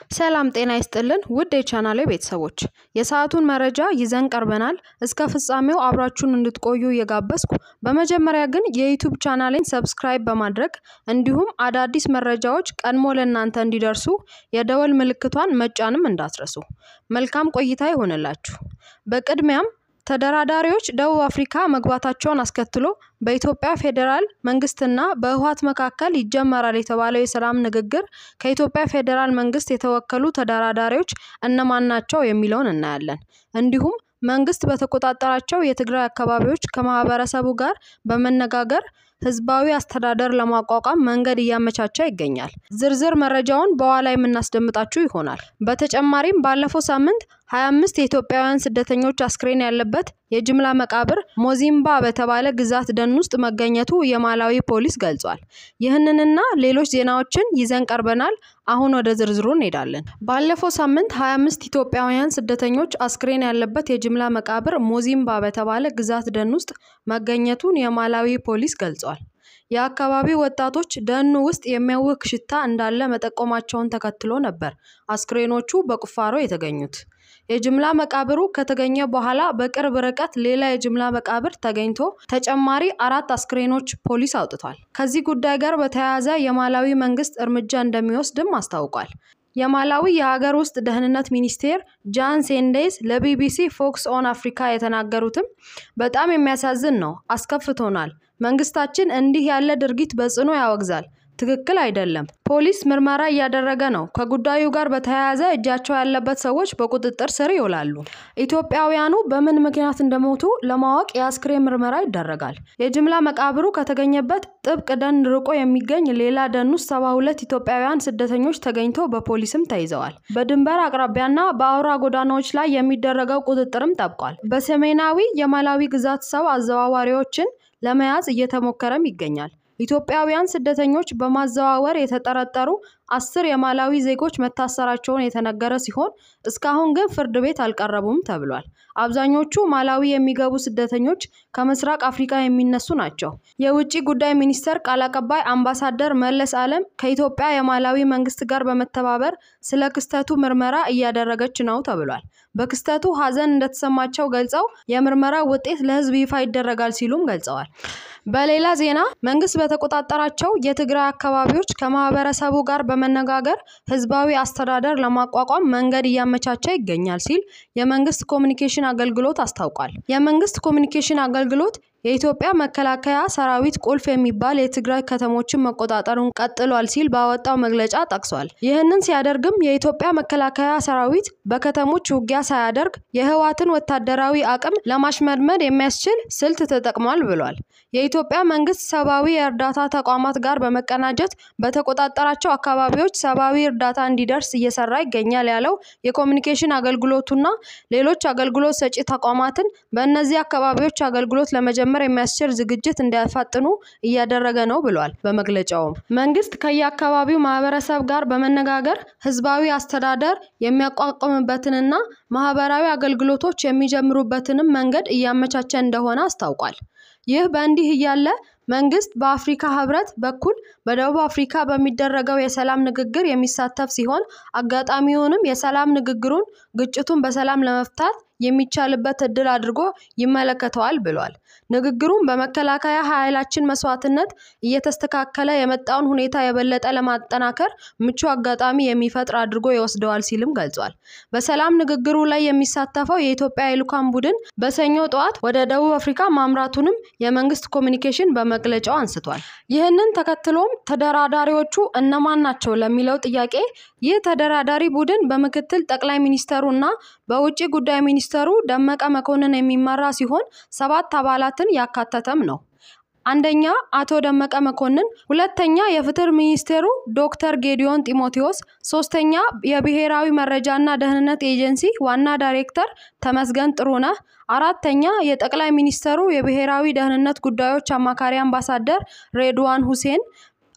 ሰላም ጤና ይስጥልን ውድ የቻናሌ ቤተሰቦች የሰዓቱን መረጃ ይዘን ቀርበናል። እስከ ፍጻሜው አብራችሁን እንድትቆዩ እየጋበዝኩ በመጀመሪያ ግን የዩቲዩብ ቻናሌን ሰብስክራይብ በማድረግ እንዲሁም አዳዲስ መረጃዎች ቀድሞ ለእናንተ እንዲደርሱ የደወል ምልክቷን መጫንም እንዳትረሱ። መልካም ቆይታ ይሆንላችሁ። በቅድሚያም ተደራዳሪዎች ደቡብ አፍሪካ መግባታቸውን አስከትሎ በኢትዮጵያ ፌዴራል መንግስትና በህወሓት መካከል ይጀመራል የተባለው የሰላም ንግግር ከኢትዮጵያ ፌዴራል መንግስት የተወከሉ ተደራዳሪዎች እነማን ናቸው የሚለውን እናያለን። እንዲሁም መንግስት በተቆጣጠራቸው የትግራይ አካባቢዎች ከማህበረሰቡ ጋር በመነጋገር ህዝባዊ አስተዳደር ለማቋቋም መንገድ እያመቻቸ ይገኛል። ዝርዝር መረጃውን በኋላ የምናስደምጣችሁ ይሆናል። በተጨማሪም ባለፈው ሳምንት 25 የኢትዮጵያውያን ስደተኞች አስክሬን ያለበት የጅምላ መቃብር ሞዚምባ በተባለ ግዛት ደን ውስጥ መገኘቱ የማላዊ ፖሊስ ገልጿል። ይህንንና ሌሎች ዜናዎችን ይዘን ቀርበናል። አሁን ወደ ዝርዝሩ እንሄዳለን። ባለፈው ሳምንት 25 ኢትዮጵያውያን ስደተኞች አስክሬን ያለበት የጅምላ መቃብር ሞዚምባ በተባለ ግዛት ደን ውስጥ መገኘቱን የማላዊ ፖሊስ ገልጿል። የአካባቢው ወጣቶች ደኑ ውስጥ የሚያውክ ሽታ እንዳለ መጠቆማቸውን ተከትሎ ነበር አስክሬኖቹ በቁፋሮ የተገኙት። የጅምላ መቃብሩ ከተገኘ በኋላ በቅርብ ርቀት ሌላ የጅምላ መቃብር ተገኝቶ ተጨማሪ አራት አስክሬኖች ፖሊስ አውጥቷል። ከዚህ ጉዳይ ጋር በተያያዘ የማላዊ መንግስት እርምጃ እንደሚወስድም አስታውቋል። የማላዊ የሀገር ውስጥ ደህንነት ሚኒስቴር ጃን ሴንዴስ ለቢቢሲ ፎክስ ኦን አፍሪካ የተናገሩትም በጣም የሚያሳዝን ነው፣ አስከፍቶናል። መንግስታችን እንዲህ ያለ ድርጊት በጽኑ ያወግዛል። ትክክል አይደለም። ፖሊስ ምርመራ እያደረገ ነው። ከጉዳዩ ጋር በተያያዘ እጃቸው ያለበት ሰዎች በቁጥጥር ስር ይውላሉ። ኢትዮጵያውያኑ በምን ምክንያት እንደሞቱ ለማወቅ የአስክሬን ምርመራ ይደረጋል። የጅምላ መቃብሩ ከተገኘበት ጥብቅ ደን ርቆ የሚገኝ ሌላ ደን ውስጥ ሰባ ሁለት ኢትዮጵያውያን ስደተኞች ተገኝተው በፖሊስም ተይዘዋል። በድንበር አቅራቢያና በአውራ ጎዳናዎች ላይ የሚደረገው ቁጥጥርም ጠብቋል። በሰሜናዊ የማላዊ ግዛት ሰው አዘዋዋሪዎችን ለመያዝ እየተሞከረም ይገኛል። ኢትዮጵያውያን ስደተኞች በማዘዋወር የተጠረጠሩ አስር የማላዊ ዜጎች መታሰራቸውን የተነገረ ሲሆን እስካሁን ግን ፍርድ ቤት አልቀረቡም ተብሏል። አብዛኞቹ ማላዊ የሚገቡ ስደተኞች ከምስራቅ አፍሪካ የሚነሱ ናቸው። የውጭ ጉዳይ ሚኒስቴር ቃል አቀባይ አምባሳደር መለስ አለም ከኢትዮጵያ የማላዊ መንግስት ጋር በመተባበር ስለ ክስተቱ ምርመራ እያደረገች ነው ተብሏል። በክስተቱ ሐዘን እንደተሰማቸው ገልጸው የምርመራ ውጤት ለሕዝብ ይፋ ይደረጋል ሲሉም ገልጸዋል። በሌላ ዜና መንግስት በተቆጣጠራቸው የትግራይ አካባቢዎች ከማህበረሰቡ ጋር በመነጋገር ህዝባዊ አስተዳደር ለማቋቋም መንገድ እያመቻቸ ይገኛል ሲል የመንግስት ኮሚኒኬሽን አገልግሎት አስታውቋል። የመንግስት ኮሚኒኬሽን አገልግሎት የኢትዮጵያ መከላከያ ሰራዊት ቁልፍ የሚባል የትግራይ ከተሞችን መቆጣጠሩን ቀጥሏል ሲል ባወጣው መግለጫ ጠቅሷል። ይህንን ሲያደርግም የኢትዮጵያ መከላከያ ሰራዊት በከተሞች ውጊያ ሳያደርግ የህወሓትን ወታደራዊ አቅም ለማሽመድመድ የሚያስችል ስልት ተጠቅሟል ብሏል። የኢትዮጵያ መንግስት ሰብአዊ የእርዳታ ተቋማት ጋር በመቀናጀት በተቆጣጠራቸው አካባቢዎች ሰብአዊ እርዳታ እንዲደርስ እየሰራ ይገኛል ያለው የኮሚኒኬሽን አገልግሎቱና ሌሎች አገልግሎት ሰጪ ተቋማትን በእነዚህ አካባቢዎች አገልግሎት ለመጀመር የሚያስችል ዝግጅት እንዲያፋጥኑ እያደረገ ነው ብሏል። በመግለጫውም መንግስት ከየአካባቢው ማህበረሰብ ጋር በመነጋገር ህዝባዊ አስተዳደር የሚያቋቁምበትንና ማህበራዊ አገልግሎቶች የሚጀምሩበትንም መንገድ እያመቻቸ እንደሆነ አስታውቋል። ይህ በእንዲህ እያለ መንግስት በአፍሪካ ህብረት በኩል በደቡብ አፍሪካ በሚደረገው የሰላም ንግግር የሚሳተፍ ሲሆን አጋጣሚውንም የሰላም ንግግሩን ግጭቱን በሰላም ለመፍታት የሚቻልበት እድል አድርጎ ይመለከተዋል ብሏል። ንግግሩም በመከላከያ ኃይላችን መስዋዕትነት እየተስተካከለ የመጣውን ሁኔታ የበለጠ ለማጠናከር ምቹ አጋጣሚ የሚፈጥር አድርጎ ይወስደዋል ሲልም ገልጿል። በሰላም ንግግሩ ላይ የሚሳተፈው የኢትዮጵያ የልዑካን ቡድን በሰኞ ጠዋት ወደ ደቡብ አፍሪካ ማምራቱንም የመንግስት ኮሚኒኬሽን በመግለጫው አንስቷል። ይህንን ተከትሎም ተደራዳሪዎቹ እነማን ናቸው ለሚለው ጥያቄ ይህ ተደራዳሪ ቡድን በምክትል ጠቅላይ ሚኒስተሩ እና በውጭ ጉዳይ ሚኒስተሩ ደመቀ መኮንን የሚመራ ሲሆን ሰባት አባላትን ያካተተም ነው። አንደኛ አቶ ደመቀ መኮንን፣ ሁለተኛ የፍትህ ሚኒስቴሩ ዶክተር ጌዲዮን ጢሞቴዎስ፣ ሶስተኛ የብሔራዊ መረጃና ደህንነት ኤጀንሲ ዋና ዳይሬክተር ተመስገን ጥሩነህ፣ አራተኛ የጠቅላይ ሚኒስተሩ የብሔራዊ ደህንነት ጉዳዮች አማካሪ አምባሳደር ሬድዋን ሁሴን፣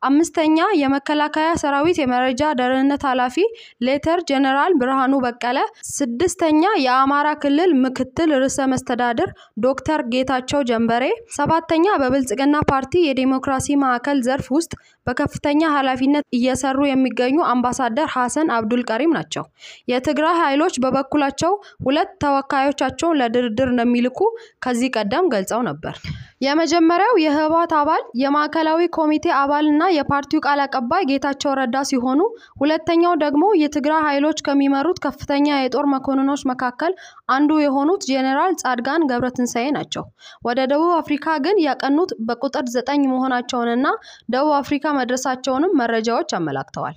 አምስተኛ የመከላከያ ሰራዊት የመረጃ ደህንነት ኃላፊ ሌተር ጄኔራል ብርሃኑ በቀለ፣ ስድስተኛ የአማራ ክልል ምክትል ርዕሰ መስተዳድር ዶክተር ጌታቸው ጀንበሬ፣ ሰባተኛ በብልጽግና ፓርቲ የዴሞክራሲ ማዕከል ዘርፍ ውስጥ በከፍተኛ ኃላፊነት እየሰሩ የሚገኙ አምባሳደር ሀሰን አብዱል ቀሪም ናቸው። የትግራይ ኃይሎች በበኩላቸው ሁለት ተወካዮቻቸውን ለድርድር እንደሚልኩ ከዚህ ቀደም ገልጸው ነበር። የመጀመሪያው የህወሓት አባል የማዕከላዊ ኮሚቴ አባልና የፓርቲው ቃል አቀባይ ጌታቸው ረዳ ሲሆኑ ሁለተኛው ደግሞ የትግራይ ኃይሎች ከሚመሩት ከፍተኛ የጦር መኮንኖች መካከል አንዱ የሆኑት ጄኔራል ጻድቃን ገብረትንሳኤ ናቸው። ወደ ደቡብ አፍሪካ ግን ያቀኑት በቁጥር ዘጠኝ መሆናቸውንና ደቡብ አፍሪካ መድረሳቸውንም መረጃዎች አመላክተዋል።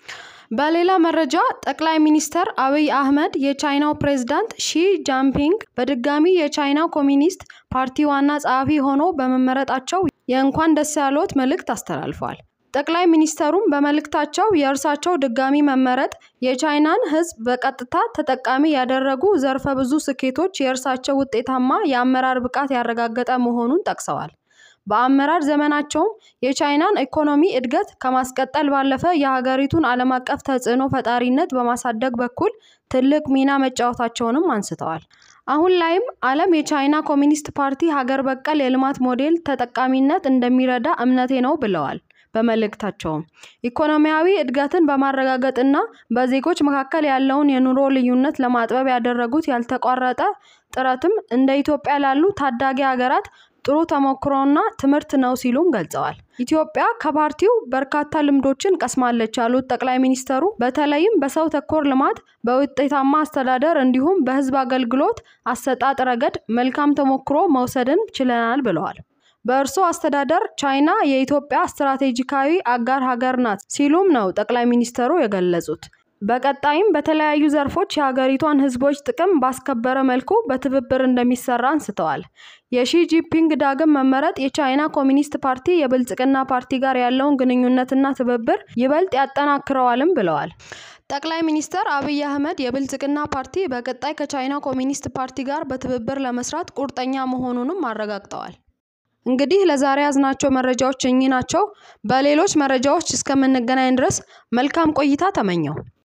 በሌላ መረጃ ጠቅላይ ሚኒስትር አብይ አህመድ የቻይናው ፕሬዝዳንት ሺ ጃንፒንግ በድጋሚ የቻይናው ኮሚኒስት ፓርቲ ዋና ጸሐፊ ሆኖ በመመረጣቸው የእንኳን ደስ ያሎት መልእክት አስተላልፈዋል። ጠቅላይ ሚኒስተሩም በመልእክታቸው የእርሳቸው ድጋሚ መመረጥ የቻይናን ሕዝብ በቀጥታ ተጠቃሚ ያደረጉ ዘርፈ ብዙ ስኬቶች የእርሳቸው ውጤታማ የአመራር ብቃት ያረጋገጠ መሆኑን ጠቅሰዋል። በአመራር ዘመናቸውም የቻይናን ኢኮኖሚ እድገት ከማስቀጠል ባለፈ የሀገሪቱን ዓለም አቀፍ ተጽዕኖ ፈጣሪነት በማሳደግ በኩል ትልቅ ሚና መጫወታቸውንም አንስተዋል። አሁን ላይም ዓለም የቻይና ኮሚኒስት ፓርቲ ሀገር በቀል የልማት ሞዴል ተጠቃሚነት እንደሚረዳ እምነቴ ነው ብለዋል። በመልእክታቸውም ኢኮኖሚያዊ እድገትን በማረጋገጥና በዜጎች መካከል ያለውን የኑሮ ልዩነት ለማጥበብ ያደረጉት ያልተቋረጠ ጥረትም እንደ ኢትዮጵያ ላሉ ታዳጊ ሀገራት ጥሩ ተሞክሮና ትምህርት ነው ሲሉም ገልጸዋል። ኢትዮጵያ ከፓርቲው በርካታ ልምዶችን ቀስማለች ያሉት ጠቅላይ ሚኒስተሩ በተለይም በሰው ተኮር ልማት፣ በውጤታማ አስተዳደር እንዲሁም በሕዝብ አገልግሎት አሰጣጥ ረገድ መልካም ተሞክሮ መውሰድን ችለናል ብለዋል። በእርሶ አስተዳደር ቻይና የኢትዮጵያ ስትራቴጂካዊ አጋር ሀገር ናት ሲሉም ነው ጠቅላይ ሚኒስተሩ የገለጹት። በቀጣይም በተለያዩ ዘርፎች የሀገሪቷን ህዝቦች ጥቅም ባስከበረ መልኩ በትብብር እንደሚሰራ አንስተዋል። የሺ ጂንፒንግ ዳግም መመረጥ የቻይና ኮሚኒስት ፓርቲ የብልጽግና ፓርቲ ጋር ያለውን ግንኙነትና ትብብር ይበልጥ ያጠናክረዋልም ብለዋል። ጠቅላይ ሚኒስትር አብይ አህመድ የብልጽግና ፓርቲ በቀጣይ ከቻይና ኮሚኒስት ፓርቲ ጋር በትብብር ለመስራት ቁርጠኛ መሆኑንም አረጋግጠዋል። እንግዲህ ለዛሬ ያዝናቸው መረጃዎች እኚህ ናቸው። በሌሎች መረጃዎች እስከምንገናኝ ድረስ መልካም ቆይታ ተመኘው።